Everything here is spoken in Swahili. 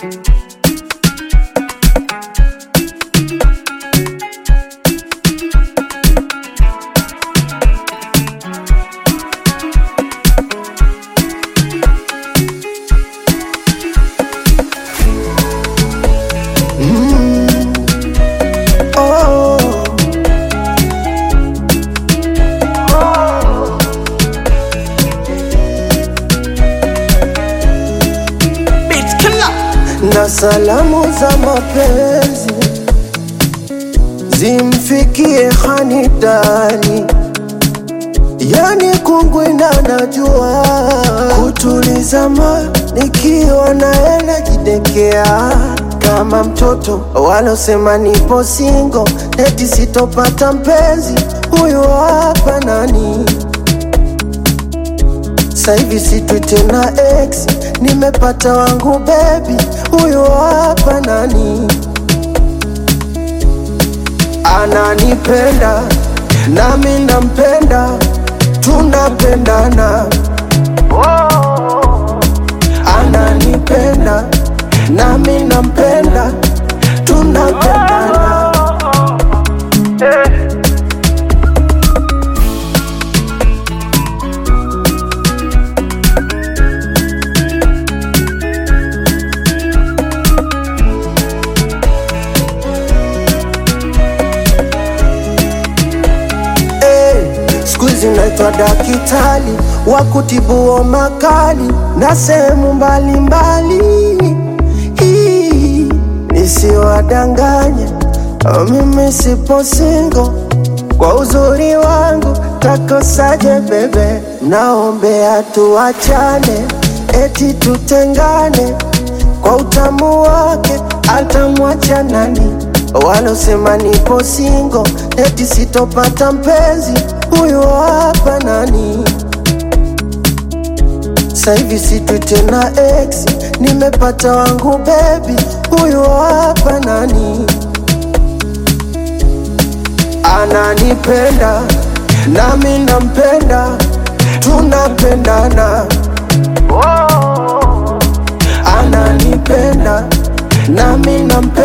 Oh. Beat killer. na salamu za mapenzi zimfikie Hanidani, yani kungwina najua kutuliza ma nikiwa naye najidekea kama mtoto walosema nipo singo eti sitopata mpenzi huyu hapa nani Saivi sitwi tena ex, nimepata wangu baby, huyo hapa nani ananipenda nami nampenda, tunapendana. Ananipenda nami nampenda, tunapendana. Hey, siku hizi naitwa dakitali wa kutibu makali na sehemu mbalimbali, Hii, nisiwadanganye mimi sipo singo kwa uzuri wangu takosaje bebe, naombea tuachane, eti tutengane kwa utamu wake atamwacha nani? Walosema nipo singo eti sitopata mpenzi, huyu hapa nani? Saivi sitwi tena ex, nimepata wangu baby, huyu hapa nani? Ananipenda nami nampenda, tunapendana. Ananipenda nami nampenda